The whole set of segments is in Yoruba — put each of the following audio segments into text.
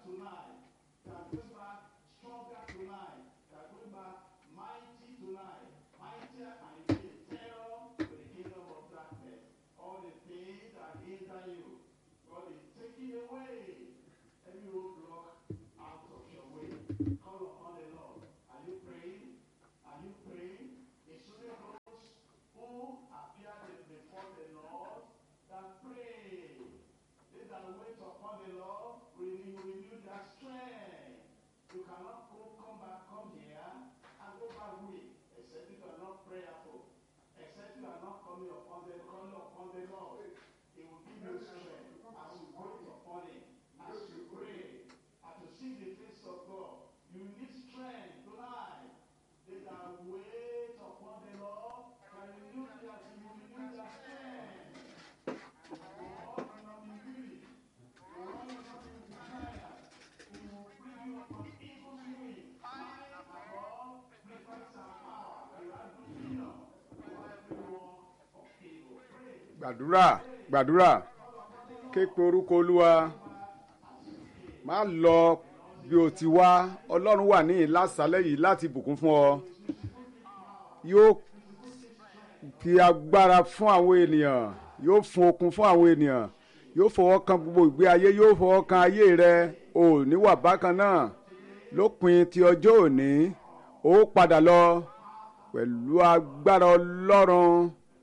tonight. We are going back stronger tonight. We are going back mighty tonight. Mightier and again, terror to the kingdom of darkness. All the things that hinder you, God is taking away every roadblock out of your way. Call upon the Lord. Are you praying? Are you praying? It's only those who appeared before the Lord that pray. They that wait upon the Lord will renew, renew their strength. You cannot go, come back, come here, and go back weak, except you are not prayerful. Except you are not coming upon the calling upon the Lord. He will give you strength as you wait upon Him, as you pray, as you seek the face of God. You need strength tonight. They that wait upon the Lord can renew their, you renew their strength. God will not be weary. The Lord will not be tired. He will bring you from evil doing. High above greatness and power. You are dominion over every work of evil. Pray. gbàdúrà gbàdúrà ké pe orúkọ olúwa má lọ bí o ti wá ọlọ́run wà ní ìlàsálẹ̀ yìí láti bùkún fún ọ yóò fi agbára fún àwọn ènìyàn yóò fún okun fún àwọn ènìyàn yóò fọwọ́ kan gbogbo ìgbé ayé yóò fọwọ́ kan ayé rẹ ò ní wà bákan náà lópin ti ọjọ́ òní ó padà lọ pẹ̀lú agbára ọlọ́run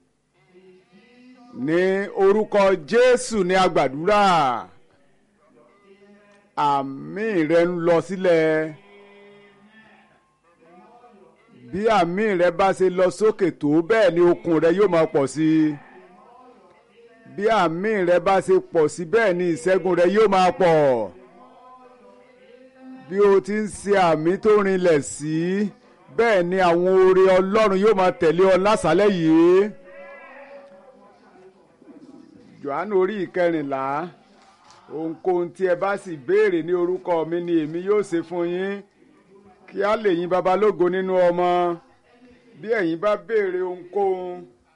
ní orúkọ jésù ní agbàdúrà àmì rẹ ń lọ sílẹ̀ bí àmì rẹ bá ṣe lọ sókè tó bẹ́ẹ̀ ni okun rẹ yóò máa pọ̀ sí i bí àmì rẹ bá ṣe pọ̀ sí bẹ́ẹ̀ ni ìṣẹ́gun rẹ yóò máa pọ̀ bí o ti ń ṣe àmì tó rinlẹ̀ sí bẹ́ẹ̀ ni àwọn oore ọlọ́run yóò máa tẹ̀lé ọ lásàálẹ̀ yìí johannu orí ìkẹrìnlá ohunkóhun tí ẹ bá sì béèrè ní orúkọ mi ni èmi yóò ṣe fún yín kí á lè yìn babalógo nínú ọmọ bí ẹ̀yin bá béèrè ohunkóhun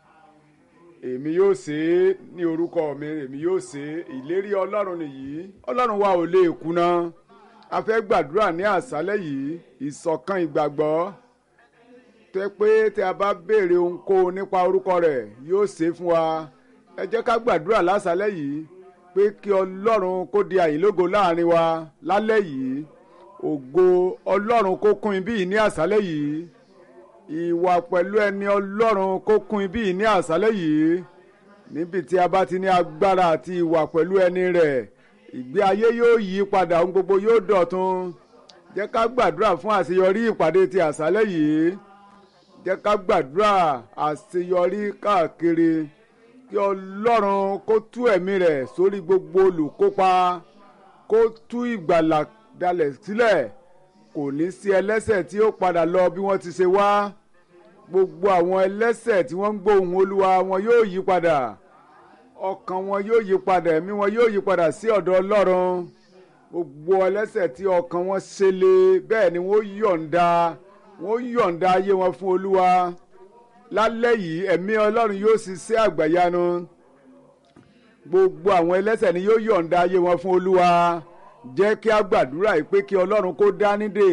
èmi yóò ṣe é ní orúkọ mi èmi yóò ṣe é ìlérí ọlọ́run nìyí ọlọ́run wa ò lè kùnà a fẹ́ gbàdúrà ní àṣálẹ́ yìí ìṣọ̀kan ìgbàgbọ́ tẹ́ pé tí a bá béèrè ohunkóhun nípa orúkọ rẹ̀ yóò ṣe é fún wa ẹ jẹ́ ká gbàdúrà lásàlẹ̀ yìí pé kí ọlọ́run kó di àyìnlógo láàrin wa lálẹ́ yìí ògo ọlọ́run kó kún ibí yìí ní àṣálẹ̀ yìí ìwà pẹ̀lú ẹni ọlọ́run kó kún ibí yìí ní àṣálẹ̀ yìí níbi tí a bá ti ní agbára àti ìwà pẹ̀lú ẹni rẹ̀ ìgbé ayé yóò yí padà ohun gbogbo yóò dọ̀tun jẹ́ ká gbàdúrà fún àṣeyọrí ìpàdé ti àṣálẹ̀ yìí jẹ́ ká gbàdúrà àṣeyọrí káàkiri kí ọlọ́run kó tú ẹ̀mí rẹ̀ sórí gbogbo olùkópa kó tú ìgbàlà dalẹ̀ sílẹ̀ kò ní sí ẹlẹ́sẹ̀ tí ó padà lọ bí wọ́n ti ṣe wá gbogbo àwọn ẹlẹ́sẹ̀ tí wọ́n ń gbóhùn olúwa wọn yóò yí padà ọkàn wọn yóò yí padà ẹ̀mí wọn yóò yí padà sí ọ̀dọ̀ ọlọ́run gbogbo ẹlẹ́sẹ̀ tí ọkàn wọn ṣe lé bẹ́ẹ̀ ni wọ́n yọ̀ǹda wọ́n yọ̀ǹda ayé wọn fún olúwa lálẹ́ yìí ẹ̀mí ọlọ́run yóò ṣiṣẹ́ àgbàyanu gbogbo àwọn ẹlẹ́sẹ̀ ni yóò yọ̀ǹda ayé wọn fún olúwa jẹ́ kí a gbàdúrà yìí pé kí ọlọ́run kó dá nídè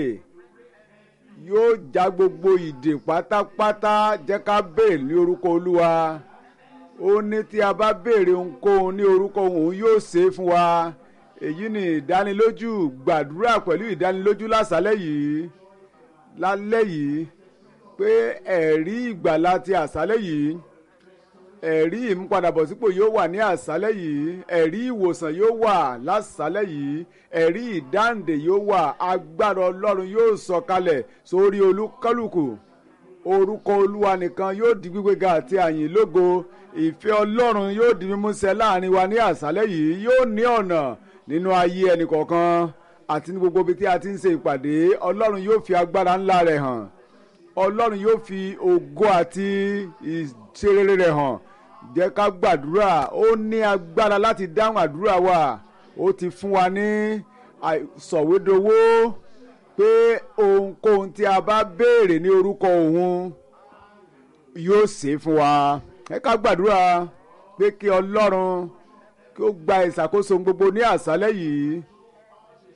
yóò já gbogbo ìdè pátápátá jẹ́ ká béèrè ní orúkọ olúwa ó ní tí a bá béèrè ohunkóhun ní orúkọ òun yóò ṣe é fún wa èyí ni ìdánilójú gbàdúrà pẹ̀lú ìdánilójú lásàlẹ̀ yìí lálẹ́ yìí pé ẹ̀rí ìgbàlá ti àṣálẹ́ yìí ẹ̀rí ìmúpadàbọ̀sípò yóò wà ní àṣálẹ́ yìí ẹ̀rí ìwòsàn yóò wà lásàlẹ̀ yìí ẹ̀rí ìdáǹdè yóò wà agbára ọlọ́run yóò sọ̀kalẹ̀ sórí olúkálùkù orúkọ olúwa nìkan yóò di gbígbéga àti àyìn lógo ìfẹ́ ọlọ́run yóò di mímúṣẹ láàrin wa ní àṣálẹ́ yìí yóò ní ọ̀nà nínú ayé ẹnìkọ̀ọ̀kan àti ní gbogbo ibi tí a ti ń ṣe ìpàdé ọlọ́run yóò fi agbára ńlá rẹ̀ hàn ọlọ́run yóò fi ògo àti ìṣerere rẹ̀ hàn jẹ́ ká gbàdúrà ó ní agbára láti dáhùn àdúrà wa ó ti fún wa ní sọ̀wédowó pé ohunkóhun tí a bá béèrè ní orúkọ òun yóò ṣe fún wa ẹ ká gbàdúrà pé kí ọlọ́run kí ó gba ìṣàkóso gbogbo ní àṣálẹ́ yìí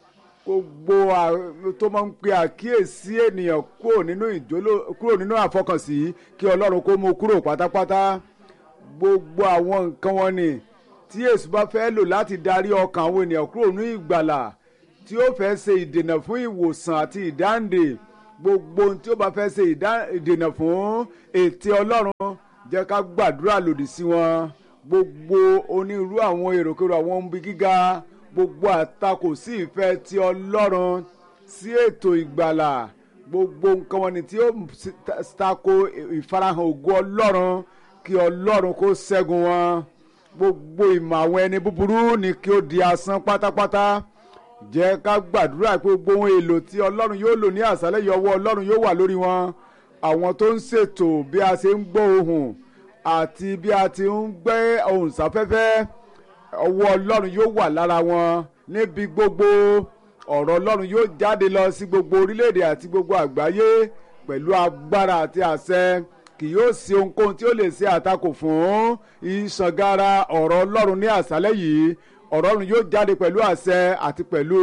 gbogbo à- tó máa ń pe àkíyèsí ènìyàn kúrò nínú ìjóló kúrò nínú àfọkànsí kí ọlọ́run kó mú kúrò pátápátá gbogbo àwọn nǹkan wọn ni tí èṣù bá fẹ́ lò láti darí ọkàn àwọn ènìyàn kúrò ní ìgbàlà tí ó fẹ́ ṣe ìdènà fún ìwòsàn àti ìdáǹdè gbogbo ohun tí ó bá fẹ́ ṣe ìdá- ìdènà fún ète ọlọ́run jẹ́ ká gbàdúrà lòdì sí wọn gbogbo onírúurú àwọn èròkèrò àwọn ohun bí gíga gbogbo àtakò sí ìfẹ́ ti ọlọ́run sí ètò ìgbàlà gbogbo nǹkan wọn ni tí ó s- ta- tako ìfarahàn ògo ọlọ́run kí ọlọ́run kó ṣẹ́gun wọn gbogbo ìmọ̀ àwọn ẹni búburú ni kí ó di asán pátápátá jẹ́ ká gbàdúrà pé gbogbo ohun èlò tí ọlọ́run yóò lò ní àṣálẹ́ yìí ọwọ́ ọlọ́run yóò wà lórí wọn àwọn tó ń ṣètò bí a ṣe ń gbọ́ ohùn àti bí a ti ń gbé ohùn sáfẹ́fẹ́ ọwọ́ ọlọ́run yóò wà lára wọn níbi gbogbo ọ̀rọ̀ ọlọ́run yóò jáde lọ sí gbogbo orílẹ̀-èdè àti gbogbo àgbáyé pẹ̀lú agbára àti àṣẹ kì yóò sí ohunkóhun tí ó lè ṣe àtakò fún ìṣàngara ọ̀rọ̀ ọlọ́run ní àṣálẹ́ yìí ọ̀rọ̀ ọlọ́run yóò jáde pẹ̀lú àṣẹ àti pẹ̀lú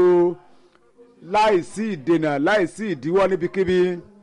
láìsí ìdènà láìsí ìdíwọ́ níbikíbi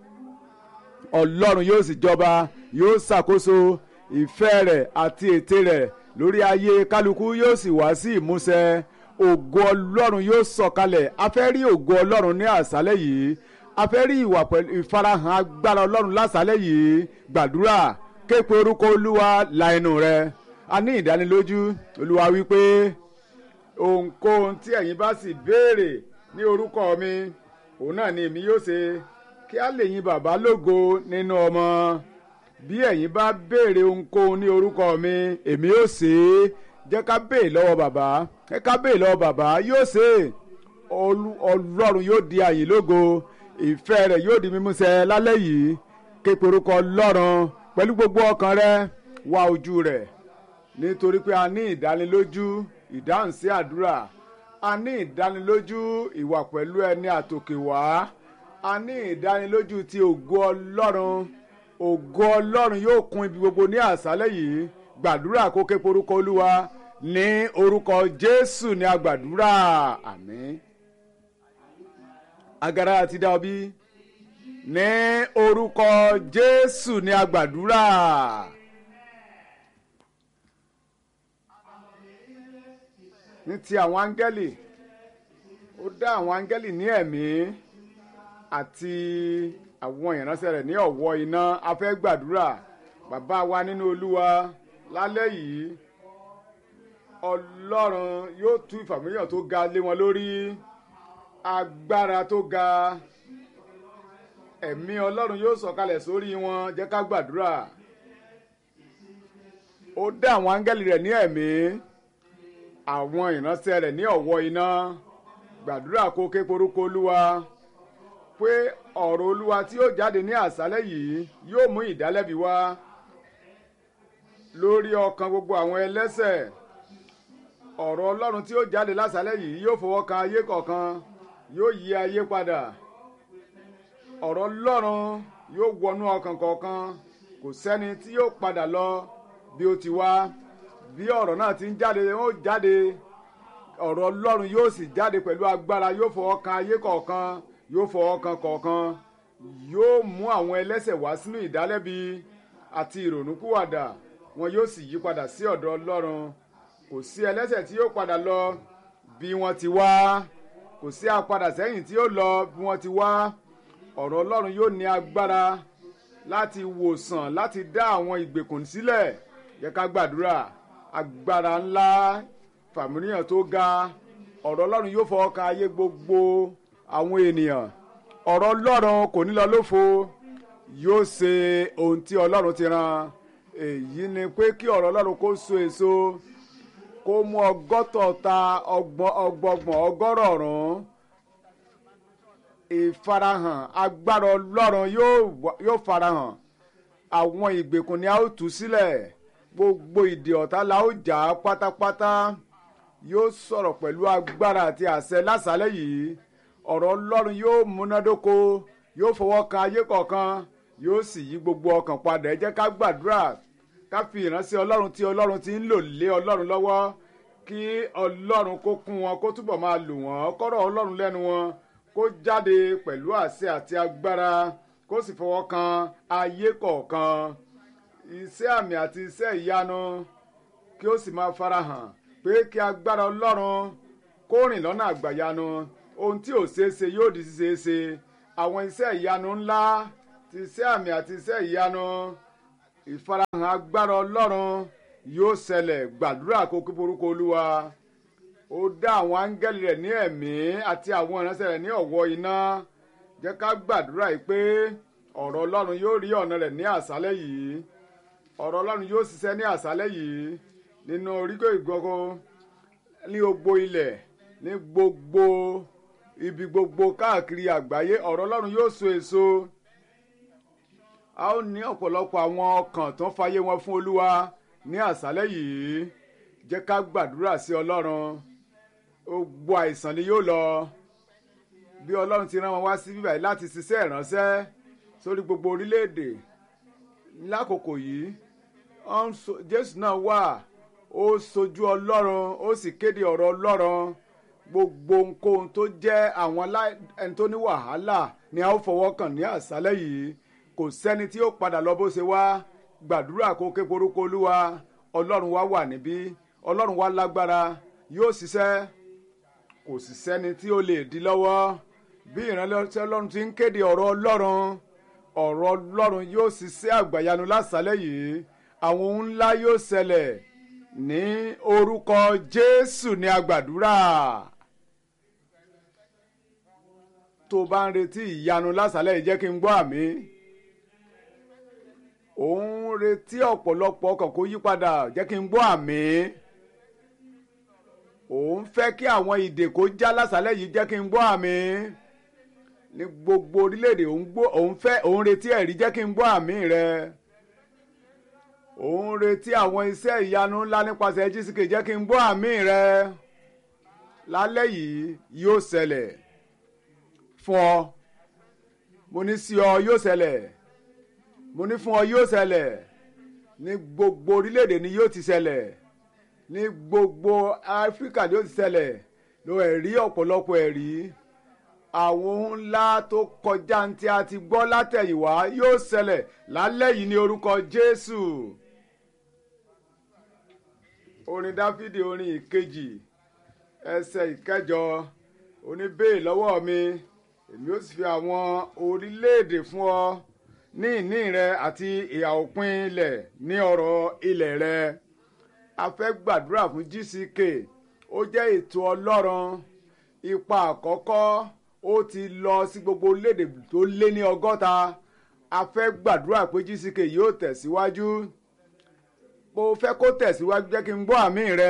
ọlọ́run yóò sì jọba yóò ṣàkóso ìfẹ́ rẹ̀ àti ète rẹ̀ lórí ayé kálukú yóò sì wá sí ìmúṣẹ ògo ọlọ́run yóò sọ̀kalẹ̀ a fẹ́ rí ògo ọlọ́run ní àṣálẹ́ yìí a fẹ́ rí ìwà pẹ̀lú ìfarahàn agbára ọlọ́run lásàálẹ̀ yìí gbàdúrà képe orúkọ olúwa la ẹnu rẹ a ní ìdánilójú olúwa wípé ohunkóhun tí ẹ̀yin bá sì béèrè ní orúkọ mi òun náà ni èmi yóò ṣe kí a lè yin bàbá lógo nínú ọmọ bí ẹ̀yin bá béèrè ohunkóhun ní orúkọ mi èmi yóò ṣe é jẹ́ ká béè lọ́wọ́ bàbá jẹ́ ká béè lọ́wọ́ bàbá yóò ṣe é Olú- ọlọ́run yóò di àyìn lógo ìfẹ́ rẹ̀ yóò di mímúṣẹ lálẹ́ yìí képe orúkọ ọlọ́run pẹ̀lú gbogbo ọkàn rẹ wá ojú rẹ̀ nítorí pé a ní ìdánilójú ìdáhùn sí àdúrà a ní ìdánilójú ìwà pẹ̀lú ẹni àtòkè wá a ní ìdánilójú ti ògo ọlọ́run ògo ọlọ́run yóò kún ibi gbogbo ní àṣálẹ́ yìí gbàdúrà kó ké porúkọ olúwa ní orúkọ jésù ní agbàdúrà àmín agara àti dá ọ bí ní orúkọ jésù ní agbàdúrà. ní ti àwọn áńgẹ́lì ó dá àwọn áńgẹ́lì ní ẹ̀mí àti àwọn ìránṣẹ́ rẹ̀ ní ọ̀wọ́ iná a fẹ́ gbàdúrà bàbá wa nínú olúwa lálẹ́ yìí ọlọ́run yóò tú ìfàmìlíyàn tó ga lé wọn lórí agbára tó ga ẹ̀mí ọlọ́run yóò sọ̀kalẹ̀ sórí wọn jẹ́ ká gbàdúrà ó dá àwọn áńgẹ́lì rẹ̀ ní ẹ̀mí àwọn ìránṣẹ́ rẹ̀ ní ọ̀wọ́ iná gbàdúrà kó ké porúkọ olúwa pé ọ̀rọ̀ olúwa tí yóò jáde ní àṣálẹ́ yìí yóò mú ìdálẹ́bi wá lórí ọkàn gbogbo àwọn ẹlẹ́sẹ̀ ọ̀rọ̀ ọlọ́run tí yóò jáde lásàálẹ̀ yìí yóò fọwọ́ kan ayé kọ̀ọ̀kan yóò yí ayé padà ọ̀rọ̀ ọlọ́run yóò wọnú ọkàn kọ̀ọ̀kan kò sẹ́ni tí yóò padà lọ bí ó ti wá bí ọ̀rọ̀ náà ti ń jáde ó jáde ọ̀rọ̀ ọlọ́run yóò sì jáde pẹ̀lú agbára yóò fọwọ́ kan ayé kọ̀ọ̀kan yóò fọwọ́ kan kọ̀ọ̀kan yóò mú àwọn ẹlẹ́sẹ̀ wá sínú ìdálẹ́bi àti ìrònúkúwàdà wọn yóò sì yí padà sí ọ̀dọ̀ ọlọ́run kò sí ẹlẹ́sẹ̀ tí yóò padà lọ bí wọ́n ti wá kò sí apadà sẹ́yìn tí yóò lọ bí wọ́n ti wá ọ̀rọ̀ ọlọ́run yóò ní agbára láti wòsàn láti dá àwọn ìgbèkùn sílẹ̀ yẹ ká gbàdúrà agbára ńlá fàmílíyàn tó ga ọ̀rọ̀ ọlọ́run yóò fọwọ́ ka ayé gbogbo àwọn ènìyàn ọ̀rọ̀ ọlọ́run kò ní lọ lófo yóò ṣe ohun tí ọlọ́run ti rán èyí ni pé kí ọ̀rọ̀ ọlọ́run kó so èso kó mú ọgọ́tọ̀ọ̀ta ọgbọ̀n ọgbọ̀gbọ̀n ọgọ́rọ̀ọ̀rún ìfarahàn agbára ọlọ́run yóò wá- yóò farahàn àwọn ìgbèkùn ni a ó tú sílẹ̀ gbogbo ìdè ọ̀tá la ó jà á pátápátá yóò sọ̀rọ̀ pẹ̀lú agbára àti àṣẹ lásàálẹ̀ yìí ọ̀rọ̀ ọlọ́run yóò múnádóko yóò fọwọ́ kan ayé kọ̀ọ̀kan yóò sì yí gbogbo ọkàn padà ẹ jẹ́ ká gbàdúrà ká fi ìránṣẹ́ ọlọ́run tí ọlọ́run ti ń lò lé ọlọ́run lọ́wọ́ kí ọlọ́run kó kún wọn kó túbọ̀ máa lò wọ́n kọ́rọ̀ ọlọ́run lẹ́nu wọn kó jáde pẹ̀lú àṣẹ àti agbára kó sì fọwọ́ kan ayé kọ̀ọ̀kan iṣẹ́ àmì àti iṣẹ́ ìyanu kí ó sì máa farahàn pé kí agbára ọlọ́run kó rìn lọ́nà àgbàyanu ohun tí ò ṣeé ṣe yóò di ṣeé ṣe àwọn iṣẹ́ ìyanu ńlá ti iṣẹ́ àmì àti iṣẹ́ ìyanu ìfarahàn agbára ọlọ́run yóò ṣẹlẹ̀ gbàdúrà kó kí forúkọ olúwa ó dá àwọn áńgẹ́lì rẹ̀ ní ẹ̀mí àti àwọn ìránṣẹ́ rẹ̀ ní ọ̀wọ́ iná jẹ́ ká gbàdúrà yìí pé ọ̀rọ̀ ọlọ́run yóò rí ọ̀nà rẹ̀ ní àṣálẹ́ yìí ọ̀rọ̀ ọlọ́run yóò ṣiṣẹ́ ní àṣálẹ́ yìí nínú oríkò ìgbọ́kọ ní gbogbo ilẹ̀ ní gbogbo ibi gbogbo káàkiri àgbáyé ọ̀rọ̀ ọlọ́run yóò so èso a ó ní ọ̀pọ̀lọpọ̀ àwọn ọkàn tó ń fayé wọn fún olúwa ní àṣálẹ́ yìí jẹ́ ká gbàdúrà sí ọlọ́run gbogbo àìsàn ni yóò lọ bí ọlọ́run ti rán wọn wá sí bíbáyìí láti ṣiṣẹ́ ìránṣẹ́ sórí gbogbo orílẹ̀-èdè lákòókò yìí jésù náà wà ó sojú ọlọ́run ó sì kéde ọ̀rọ̀ ọlọ́run gbogbo ohunkóhun tó jẹ́ àwọn ẹni tó ní wàhálà ni a ó fọwọ́ kàn ní àṣálẹ́ yìí kò sẹ́ni tí ó padà lọ bó ṣe wá gbàdúrà kó ké porúkọ olúwa ọlọ́run wa wà níbí ọlọ́run wa lágbára yóò ṣiṣẹ́ kò sì sẹ́ni tí ó lè di lọ́wọ́ bí ìránṣẹ́ ọlọ́run ti ń kéde ọ̀rọ̀ ọlọ́run ọ̀rọ̀ ọlọ́run yóò ṣiṣẹ́ àgbàyanu lásàlẹ̀ yìí àwọn ohun ńlá yóò ṣẹlẹ̀ ní orúkọ jésù ní agbàdúrà tó bá ń retí ìyanu lásàlẹ̀ yìí jẹ́ kí n gbọ́ àmì òun retí ọ̀pọ̀lọpọ̀ ọkàn kó yí padà jẹ́ kí n gbọ́ àmì òun fẹ́ kí àwọn ìdè kó já lásàlẹ̀ yìí jẹ́ kí n gbọ́ àmì ní gbogbo orílẹ̀-èdè òun fẹ́ òun retí ẹ̀rí jẹ́ kí n gbọ́ àmì rẹ òun retí àwọn iṣẹ́ ìyanu ńlá nípasẹ̀ jísìkè jẹ́ kí n gbọ́ àmì rẹ lálẹ́ yìí yóò ṣẹlẹ̀ fún ọ mo ní sí ọ yóò ṣẹlẹ̀ mo ní fún ọ yóò ṣẹlẹ̀ ní gbogbo orílẹ̀-èdè ni yóò ti ṣẹlẹ̀ ní gbogbo áfíríkà ni yóò ti ṣẹlẹ̀ lo ẹ̀rí ọ̀pọ̀lọpọ̀ ẹ̀rí àwọn ohun ńlá tó kọjá ní tí a ti gbọ́ látẹ̀yìnwá yóò ṣẹlẹ̀ lálẹ́ yìí ní orúkọ jésù orin dáfídì orin ìkejì ẹsẹ̀ ìkẹjọ oníbèè lọ́wọ́ mi èmi ó sì fi àwọn orílẹ̀-èdè fún ọ ní ìní rẹ àti ìhà òpin ilẹ̀ ní ọ̀rọ̀ ilẹ̀ rẹ a fẹ́ gbàdúrà fún gck ó jẹ́ ètò ọlọ́run ipa àkọ́kọ́ ó ti lọ sí gbogbo orílẹ̀-èdè tó lé ní ọgọ́ta a fẹ́ gbàdúrà pé gck yóò tẹ̀síwájú bó o fẹ́ kó tẹ̀síwájú jẹ́ kí n gbọ́ àmì rẹ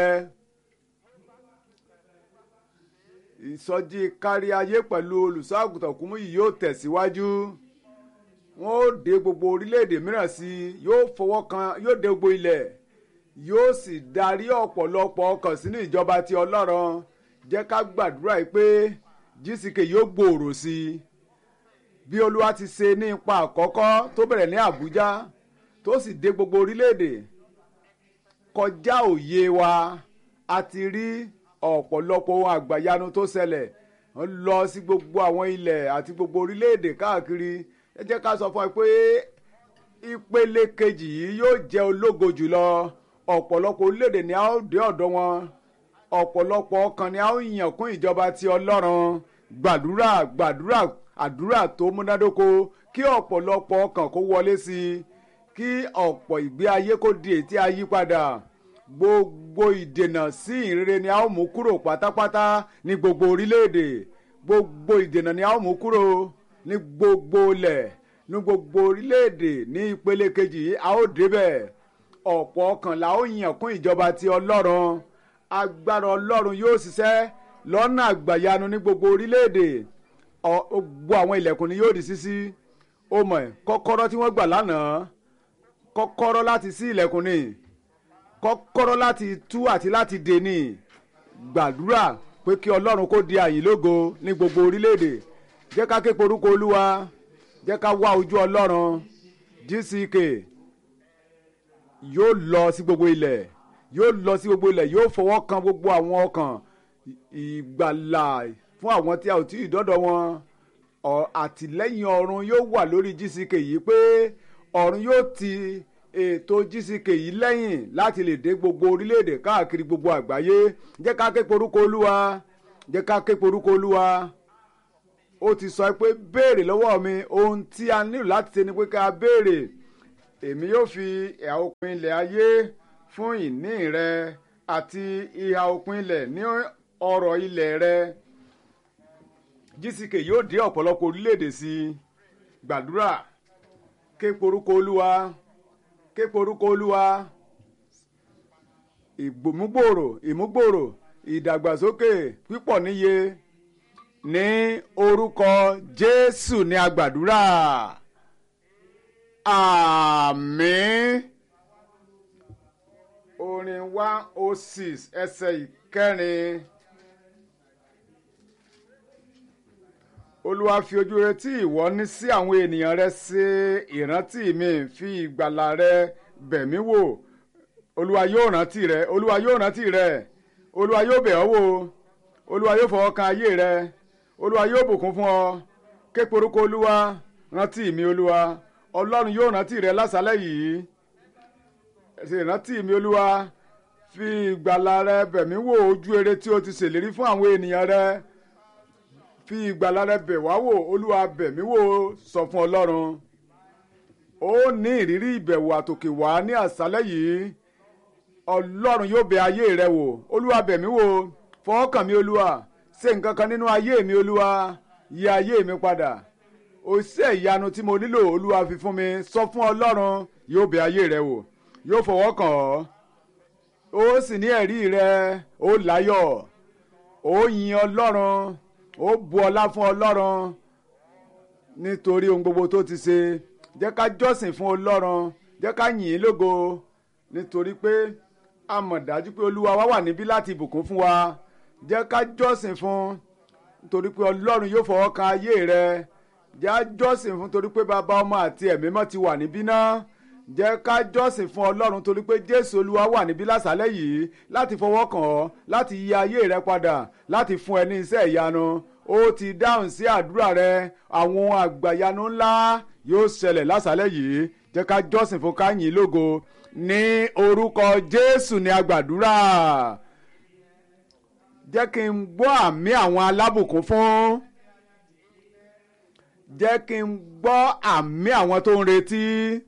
ìsọjí kárí ayé pẹ̀lú olùṣọ́ àgùntàn Kúmúyì yóò tẹ̀síwájú wọn ó dé gbogbo orílẹ̀-èdè mìíràn sí i yóò fọwọ́ kan yóò dé gbogbo ilẹ̀ yóò sì darí ọ̀pọ̀lọpọ̀ ọkàn sínú ìjọba ti ọlọ́run jẹ́ ká gbàdúrà yìí pé gck yóò gbòòrò sí i bí olúwa ti ṣe ní ipa àkọ́kọ́ tó bẹ̀rẹ̀ ní àbújá tó sì dé gbogbo orílẹ̀-èdè kọjá òye wa a ti rí ọ̀pọ̀lọpọ̀ ohun àgbàyanu tó ṣẹlẹ̀ ń lọ sí gbogbo àwọn ilẹ̀ àti gbogbo orílẹ̀-èdè káàkiri ẹ jẹ́ ká sọ fún ẹ pé ìpele kejì yìí yóò jẹ́ ológo jùlọ ọ̀pọ̀lọpọ̀ orílẹ̀-èdè ni a ó dé ọ̀dọ̀ wọn ọ̀pọ̀lọpọ̀ ọkàn ni a ó yàn kún ìjọba ti ọlọ́run gbàdúrà gbàdúrà àdúrà tó múnádóko kí ọ̀pọ̀lọpọ̀ ọkàn kó wọlé sí i kí ọ̀pọ̀ ìgbé ayé kó di ètí ayípadà gbogbo ìdènà sí ìrere ni a ó mú kúrò pátápátá ní gbogbo orílẹ̀-èdè gbogbo ìdènà ni a ó mú kúrò ní gbogbo ilẹ̀ ní gbogbo orílẹ̀-èdè ní ìpele kejì a ó débẹ̀ ọ̀pọ̀ ọkàn la ó yàn kún ìjọba ti ọlọ́run agbára ọlọ́run yóò ṣiṣẹ́ lọ́nà àgbàyanu ní gbogbo orílẹ̀-èdè gbogbo àwọn ilẹ̀kùn ni yóò di ṣíṣí ó mọ̀ ẹ́ kọ́kọ́rọ́ tí wọ́n gbà lánàá kọ́kọ́rọ́ láti ṣí ilẹ̀kùn ni kọ́kọ́rọ́ láti tú àti láti dè ní gbàdúrà pé kí ọlọ́run kó di àyìn lógo ní gbogbo orílẹ̀-èdè jẹ́ ká ké porúkọ olúwa jẹ́ ká wá ojú ọlọ́run gck yóò lọ sí gbogbo ilẹ̀ yóò lọ sí gbogbo ilẹ̀ yóò fọwọ́ kan gbogbo àwọn ọkàn ìgbàlà fún àwọn tí a ò tí ì dọ́dọ̀ wọn àtìlẹ́yìn ọ̀run yóò wà lórí GCK yìí pé ọ̀run yóò ti ètò GCK yìí lẹ́yìn láti lè dé gbogbo orílẹ̀-èdè káàkiri gbogbo àgbáyé jẹ́ ká ké porúkọ olúwa jẹ́ ká ké porúkọ olúwa ó ti sọ pé béèrè lọ́wọ́ mi ohun tí a nílò láti ṣe ni pé ká béèrè èmi yóò fi ìhà òpin ilẹ̀ ayé fún ìní rẹ àti ìhà òpin ilẹ̀ ní ọrọ̀ ilẹ̀ rẹ GCK yóò dé ọ̀pọ̀lọpọ̀ orílẹ̀-èdè sí i gbàdúrà ké porúkọ olúwa ké porúkọ olúwa ìgbòmúgbòrò ìmúgbòrò ìdàgbàsókè pípọ̀ níye ní orúkọ Jésù ní agbàdúrà àmín orin one oh six ẹsẹ̀ ìkẹrin. olúwa fi ojú rẹ tí ìwọ ní sí àwọn ènìyàn rẹ ṣe ìrántí mi fi ìgbàlà rẹ bẹ̀ mí wò olúwa yóò rántí rẹ olúwa yóò rántí rẹ olúwa yóò bẹ̀ ọ́ wò olúwa yóò fọwọ́ kan ayé rẹ olúwa yóò bùkún fún ọ ké porúkọ olúwa rántí mi olúwa ọlọ́run yóò rántí rẹ lásàlẹ̀ yìí ṣe ìrántí mi olúwa fi ìgbàlà rẹ bẹ̀ mí wò ojú rere tí o ti ṣèlérí fún àwọn ènìyàn rẹ fi ìgbàlà rẹ bẹ̀ wá wò olúwa bẹ̀ mí wò sọ fún ọlọ́run ó ní ìrírí ìbẹ̀wò àtòkè wá ní àṣálẹ́ yìí ọlọ́run yóò bẹ̀ ayé rẹ wò olúwa bẹ̀ mí wò fọwọ́kàn mi olúwa ṣe nǹkan kan nínú ayé mi olúwa yí ayé mi padà òṣìṣẹ́ ìyanu tí mo nílò olúwa fi fún mi sọ fún ọlọ́run yóò bẹ̀ ayé rẹ wò yóò fọwọ́kàn ọ́ ó sì ní ẹ̀rí rẹ ó láyọ̀ ó yin ọlọ́run ó bu ọlá fún ọlọ́run nítorí ohun gbogbo tó ti ṣe jẹ́ ká jọ́sìn fún ọlọ́run jẹ́ ká yìn ín lógo nítorí pé a mọ̀ dájú pé olúwa wa wà níbí láti bùkún fún wa jẹ́ ká jọ́sìn fún nítorí pé ọlọ́run yóò fọwọ́ kan ayé rẹ jẹ́ ká jọ́sìn fún torí pé bàbá ọmọ àti ẹ̀mí mọ́ ti wà níbí náà jẹ́ ká jọ́sìn fún ọlọ́run torí pé jésù olúwa wà níbí lásàálẹ̀ yìí láti fọwọ́ kàn ọ́ láti yí ayé rẹ padà láti fún ẹ ní iṣẹ́ ìyanu ó ti dáhùn sí àdúrà rẹ àwọn àgbàyanu ńlá yóò ṣẹlẹ̀ lásàálẹ̀ yìí jẹ́ ká jọ́sìn fún ká yìn lógo ní orúkọ jésù ní agbàdúrà jẹ́ kí n gbọ́ àmì àwọn alábùkún fún jẹ́ kí n gbọ́ àmì àwọn tó ń retí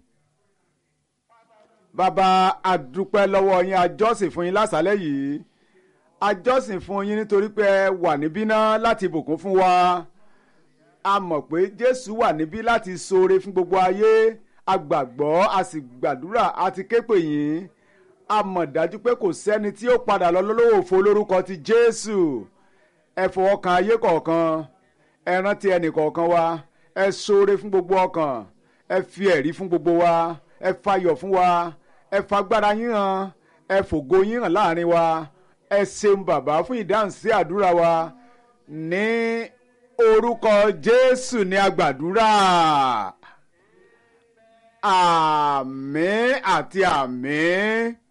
bàbá àdúpẹ́ lọ́wọ́ yín àjọsìn fún yín lásàálẹ̀ yìí àjọsìn fún yín nítorí pé ẹ wà níbí náà láti bùkún fún wa a mọ̀ pé jésù wà níbí láti ṣoore fún gbogbo ayé a gbàgbọ́ a sì gbàdúrà a ti ké pè yín a mọ̀ dájú pé kò sẹ́ni tí ó padà lọ lọ́wọ́ òfo lórúkọ ti jésù ẹ fọwọ́ kan ayé kọ̀ọ̀kan ẹ rántí ẹnì kọ̀ọ̀kan wa ẹ ṣoore fún gbogbo ọkàn ẹ fi ẹ̀rí fún gbogbo wa ẹ fayọ̀ fún wa ẹ fagbára yín hàn ẹ fògo yín hàn láàrin wa ẹ ṣeun bàbá fún ìdáhùn sí àdúrà wa ní orúkọ jésù ní agbàdúrà àmín àti àmín.